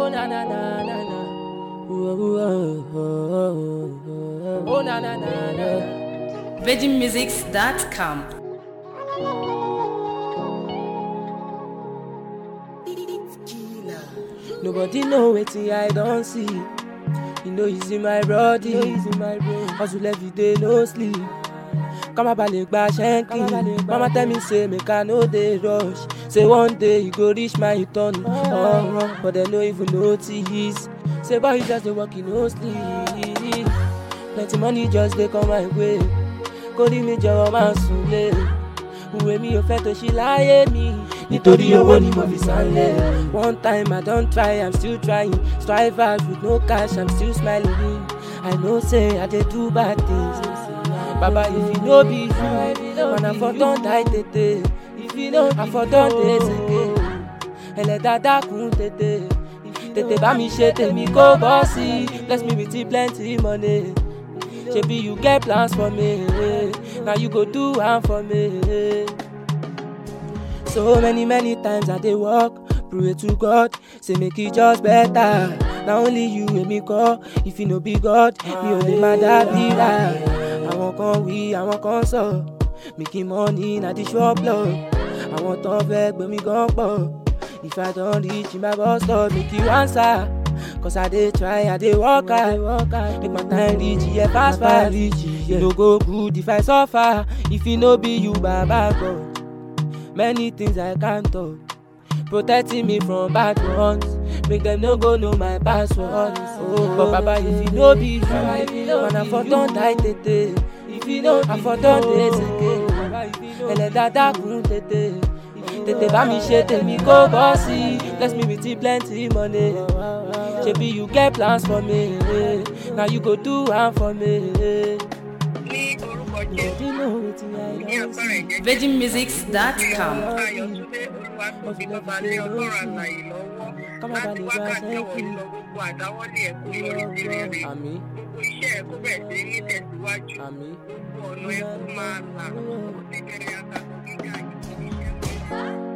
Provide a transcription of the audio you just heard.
Oh na na na na na. Ooh, ooh, oh, oh, oh, oh. Oh na na na na. VeggieMusics.com. Nobody know wetin I don see. You know it's in my body, it's in my brain. Hustle every day, no sleep. Kama balẹ̀ gba ṣẹ́ńkì. Mama tell me say make I no dey rush. Say one day you go reach my turn. Oh, but dem no even notice. Say boy you just dey work, you no sleep. Plenty money just dey come my way. Kórìí mi jọ̀wọ́ máa sùn lé. Ìwé mi ò fẹ́ tó ṣí láyé mi. Nítorí owó ni mo fi sálẹ̀. One time I don try, I'm still trying. Strive hard with no cash, I'm still smiling. I know say I dey do bad things. Baba if you no be you, man I for don die tètè. If you no I for don dey sege. Ẹlẹ́dàá dákun tètè. Tètè bá mi ṣe tèmi kó bọ́ sí. Bless me with plenty money. Shebi you get plans for me. Na you go do am for me. So many, many times I dey walk, pray to God, say make it just better. Na only you wey me call, if you no be God, mi ò lè má dàbí rà. Àwọn kan wí, àwọn kan sọ, making money na the shop lọ. Àwọn tán fẹ́ gbé mi gan pọ̀. If I don reach my bus stop, make you answer. Cause I dey try, I dey work hard, make my time reach, yeah, fast fast. E no go good if I suffer, if e no be you, Baba God. Many things I can't talk. Protecting me from bad ones. Make them no go know my password. Oh, but Baba, if you no be you, man, I for don die tètè. If you know, I for don dey sege. Ẹlẹ́dàá dákun tètè. Tètè bá mi ṣe tèmi kó bọ́ sí. Bless me with plenty money. Shebi you get plans for me. Na you go do am for me. ní orúkọ jésù You know wetin I ní don agbára see. ẹ̀jẹ̀ VeggieMusics.com. ayọ̀túndé olúwatóbi bàbá lé ọlọ́run àlàyé lọ́wọ́ láti wákàtí ọ̀hún ìlọ gbogbo àdáwọ́lé ẹ̀ kó yọrí sí rere Àmín, gbogbo iṣẹ́ ẹ̀ kó bẹ̀rẹ̀ sí ní tẹ̀síwájú àmín. gbogbo ọ̀nà ẹ̀ kó máa là ó ti bẹ̀rẹ̀ àtàkùn gíga ìṣẹ́ mọ́.